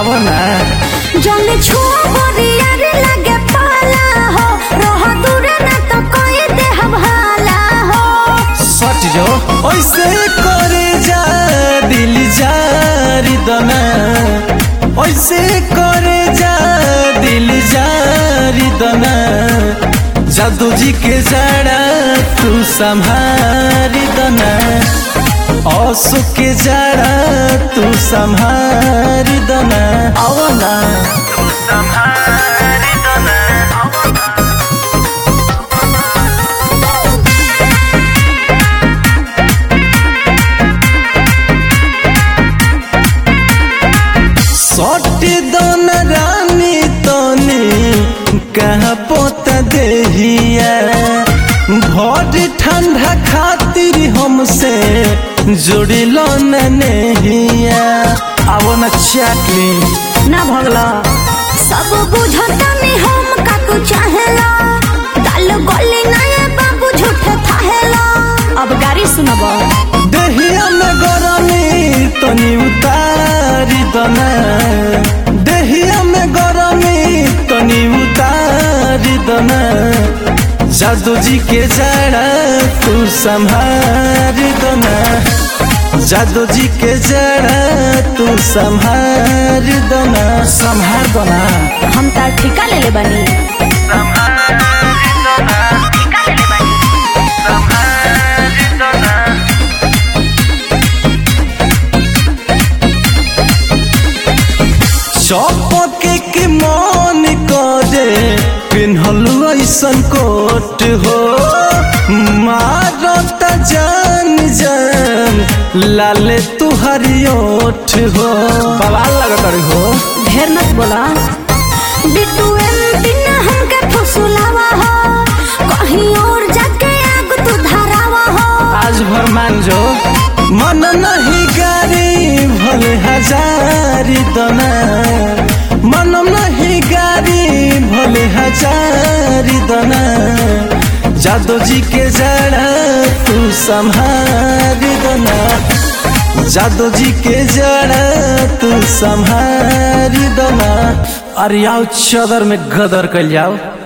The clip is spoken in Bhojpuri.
आवो ना जौने छुआ बोरिया रे लगे पाला हो रह दूर ना तो कोई देह भाला हो सट जो ऐसे करे जा दिल जारी दना ऐसे करे जा दिल जारी दना जादू जी के जड़ा तू संभारी दना औसु के जड़ा तू संभारी दना आओ ना तू संभारी दना सट दन रानी तनी कहाँ पोत देहिया भर ठंडा खातिर हमसे जुड़िल नहिया आवो न चाकली ना भगला सब बुझता नहीं हम का तू चाहेला दाल गोली ना ये बाबू झूठे थाहेला अब गाड़ी सुनब देहिया में गरमी तनी उतारी दना देहिया में गरमी तनी उतारी दना जादू जी के जड़ा तू संभारी दना जादू जी के जड़ा तू संभारी दना संभार दना हम तार ठिका ले ले बनी चौपके के मन करे पिन्हल ऐसन कोट हो मारत जान जान लाले तुहरी ओठ हो बवाल लगत रही हो ढेर मत बोला बिट्टू एमपी ना हमके फुसुलावा हो कहीं और जाके आग तू धरावा हो आज भर मान जो मन नहीं गारी भले हजारी दना मन नहीं गारी भले हजारी दना जादू जी के जड़ा तू संभारी दना जादू जी के जड़ा तू संभारी दना अरे आओ चदर में गदर कर जाओ